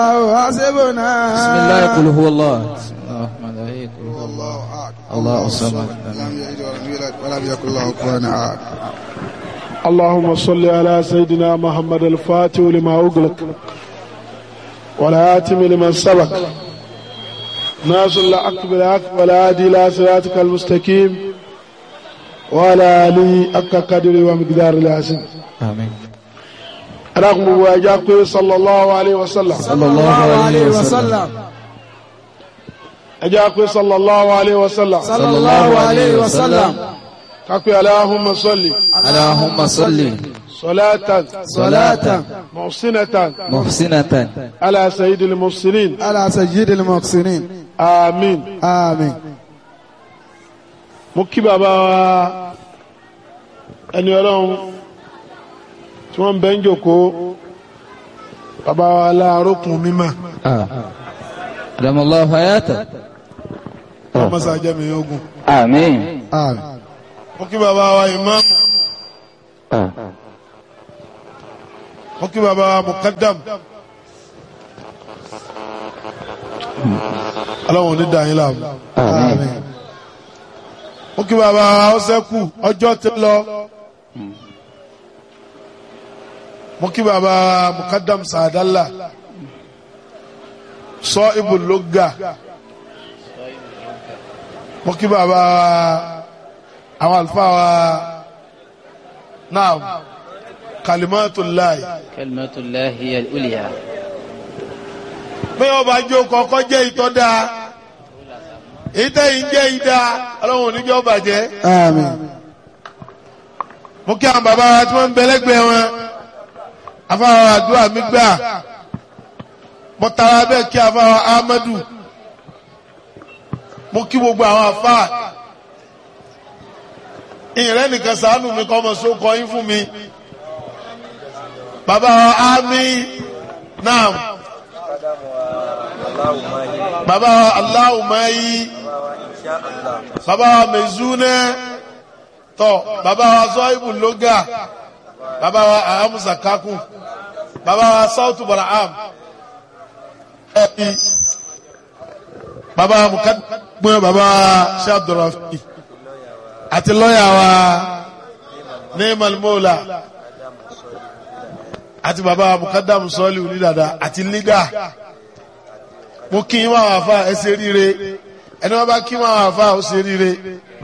حسبنا بسم الله قل هو الله بسم الله الرحمن الرحيم قل هو الله الله أحد الله الصمد لم يلد ولم يولد ولم يكن له كفوا أحد اللهم صل على سيدنا محمد الفاتح لما أغلق والآتم لمن سبق ناصر الحق بالحق والهادي إلى صراطك المستقيم وعلى آله حق قدره ومقدار العظيم آمين رغم مواجهة صلى الله عليه وسلم صلى الله عليه وسلم أجاكم صلى الله عليه وسلم صلى الله عليه وسلم كاكو اللهم صل اللهم صل صلاة صلاة محسنة محسنة على سيد المرسلين على سيد المحسنين آمين آمين mo kí bàbá wa ẹni ọlọ́run tí wọ́n ń bẹ́ ń jòkó bàbá wa láàrókùn mímọ́ آه. أدام الله حياته ọmọ sàjẹmí ogun آمين آمين mo kí bàbá wa ìmáàmù آه. mo kí bàbá wa mùkádàm ọlọ́run ní dàáyín láàmú آمين mo kí bàbá wa ọsẹ́kù ọjọ́ ti lọ mo kí bàbá wa mùkádàm sàdálà sọ ibùlógà mo kí bàbá wa àwọn àlùfáà wa náà kalimatullahi كلمة الله هي الأولياء pé ọba jó kọ́kọ́ jẹ́ ìtọ́ dáa ìtẹ́yìn jẹ́ ìdá ọlọ́run oníjọ́ bàjẹ́ آمين mo kí àwọn bàbá wa tí wọ́n ń bẹ lẹ́gbẹ̀ẹ́ wọn afáwọn àdúrà mi gbà mo tara bẹ́ẹ̀ kí afáwọn Ahmadu mo kí gbogbo àwọn afá ìrẹ́ nìkan ṣàánú mi kọ́ ọmọ sókọ yín fún mi bàbá wa ámì náà bàbá wa aláwùmáyí bàbá wa mẹ̀zúnẹ́ tọ́ bàbá wa zọ́ìbù lóga bàbá wa ahamusa kakun bàbá wa sautu baraham ẹbí bàbá wa mukadumẹ bàbá wa shabdurafi àti lọ́yà wa neemal mola àti bàbá wa mukadamu sọ́ọ̀lì onídàdà àti lídà mo kí n wá wà fà ẹ ṣe ríire ẹni wọn bá kí wọn wà fà ó ṣe ríire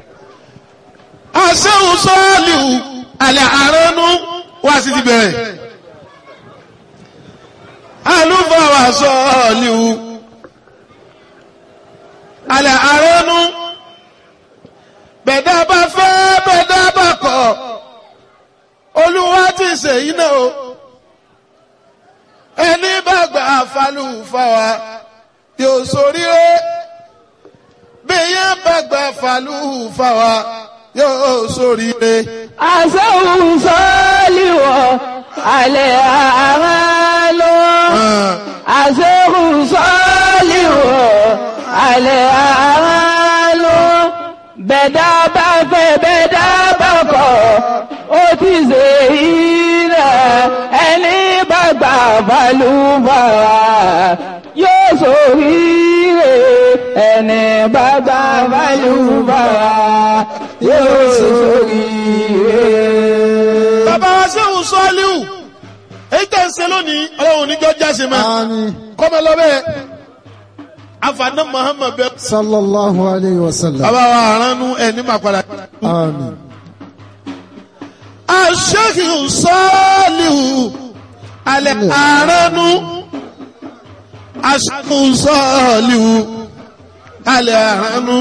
asẹ́hùn sọ́ọ̀lìhù alẹ́ àránú wá sí ti bẹ̀rẹ̀ alúfàwà sọ́ọ̀lìhù alẹ́ àránú bẹ̀dá bá fẹ́ bẹ̀dá bá kọ̀ olúwa ti ṣèyí náà o ẹni bá gbà falúfàwà yóò ṣoríire bí yẹn bá gbà falúfàwà yóò ṣoríire. àṣẹ́hùn sọ́ọ́lìwọ̀ alẹ́ àmà lọ. àṣẹ́hùn sọ́ọ́lìwọ̀ alẹ́ àmà lọ. bẹ̀dá bá fẹ́ bẹ̀dá bá kọ̀ ó ti ṣe ilẹ̀ ẹni bá gbà balùbàrà yóò ṣoríire ẹni bá gbà balùbàrà yóò ṣoríire. bàbá wa sẹ́hùn sọ́ọ́líhù èyí tẹ̀ ń ṣe lónìí ọlọ́run oníjọ́ jáse mọ́ آمين kọ́mọ lọ́bẹ̀ afaná muhammed bẹ. صلى الله عليه وسلم bàbá wa aránú ẹni máa padà. آمين aṣẹ́hùn sọ́ọ́líhù alẹ́ aránú aṣẹ́hùn sọ́ọ́líhù alẹ́ aránú.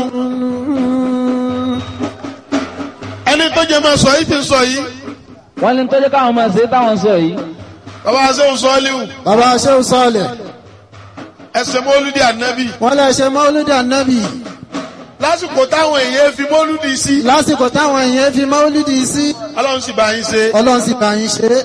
ẹni tó jẹ máa sọ yìí ti sọ yìí wọ́n ní tó jẹ́ káwọn máa ṣe táwọn sọ yìí bàbá wa sẹ́hùn sọ́ọ́líhù bàbá ṣéun sọ́ọ̀lẹ̀ ẹsẹ̀ mọ́lúdì ànábì wọ́n lè ṣe mọ́lúdì ànábì lásìkò táwọn èèyàn fi mọ́lúdì sí lásìkò táwọn èèyàn fi mọ́lúdì sí ọlọ́run sì bá yín ṣe ọlọ́run sì bá yín ṣe é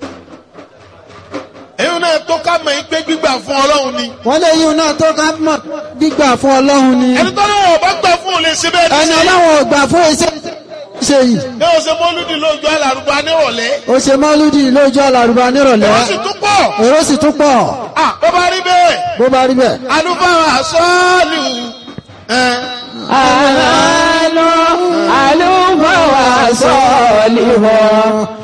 èyí náà tó ká mọ̀ yín pé gbígbà fún ọlọ́run ni wọ́n lè yíun náà tó ká mọ̀ gbígbà fún ọlọ́run ni ẹni tó lọ́wọ́ ọba gbà fún òun lè ṣe bẹ́ẹ̀ ní ẹni sí ọlọ́run ò gbà fún iṣẹ́ ṣe yìí ní o ṣe mọ́lúdì lójú alárùbá nírọ̀lẹ́ ó ṣe mọ́lúdì lójú alárùbá nírọ̀lẹ́ wọ́n sì tún pọ̀ èrò sì tún pọ̀ Ah, bó bá rí bẹ́ẹ̀ bó bá rí bẹ́ẹ̀. alúfáà sọ́ọ̀lù ẹ̀ àlọ́ àlùfáà sọ̀lì wọ̀